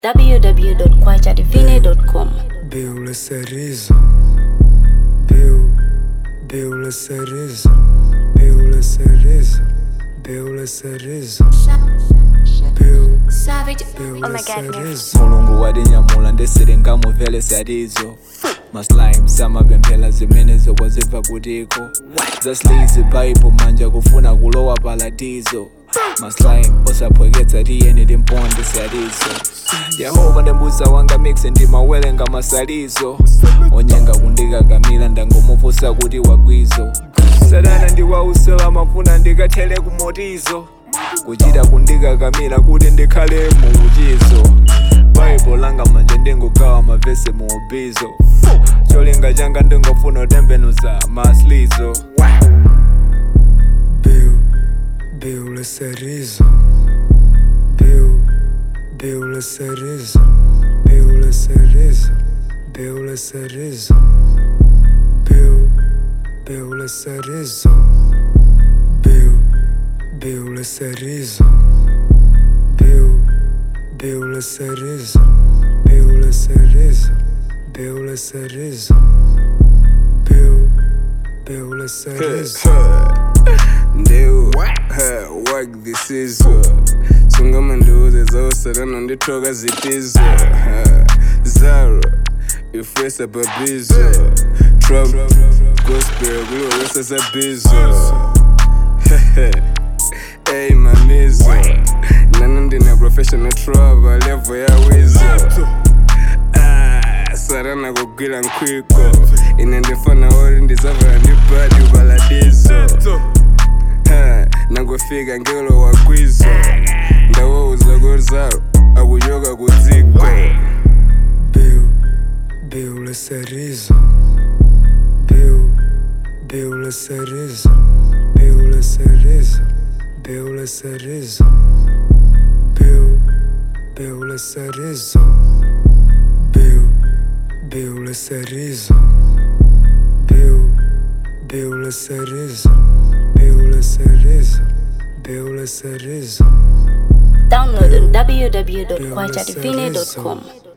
www.kwajadivine.com. Beula Cereza Beu Beula Cereza Beula Cereza Beula Cereza Beu Beula Cereza mulungu wadinyamula ndesere ngamuvele sarizo maslime samapemphera zimene zokwa ziva kutiko zaslizi paipo manja kufuna kulowa paladizo maslime osaphweketsa tiyeni timponde sarizo yehova ndembuza wanga mixe ndimawele ngamasalizo onyenga kundikakamila ndangomupusa kuti wagwizo sadana ndiwausela mafuna ndikathele kumotizo kuchita kundikakamila kuti ndikhale muuchizo baibo langa manje ndingogawa mavesi muubizo cholinga changa ndingofuna utembenuza maslizo Beu Beula Cereza Beu Beula Cereza Beula Cereza Beula Cereza Beu Beula Cereza Beu Beula Cereza Beu Beula Cereza Beula Cereza Beula Cereza Beu Beula Cereza Ndeu, ha, work this is Sungama nduze zawusarana ndithoka zitizo ha, Zaro, ifesa babizo Trump, gospel, kulowesa zabizo Hey mamizo Nana ndina professional trouble, level ya wizo Ah, sarana kugwira nkwiko ine ndifana ori ndizavara ndibadi ubaladizo Ha, nangofika ngelo wakwizo ndawouza kozaro akuyoka kudziko Beu, Beula Cereza Beu, Beula Cereza Beula Cereza Beula Cereza Beu, Beula Cereza Beu, Beula Cereza Beu, Beula Cereza Beula Cereza Beula Cereza Download on www.kwajadivine.com.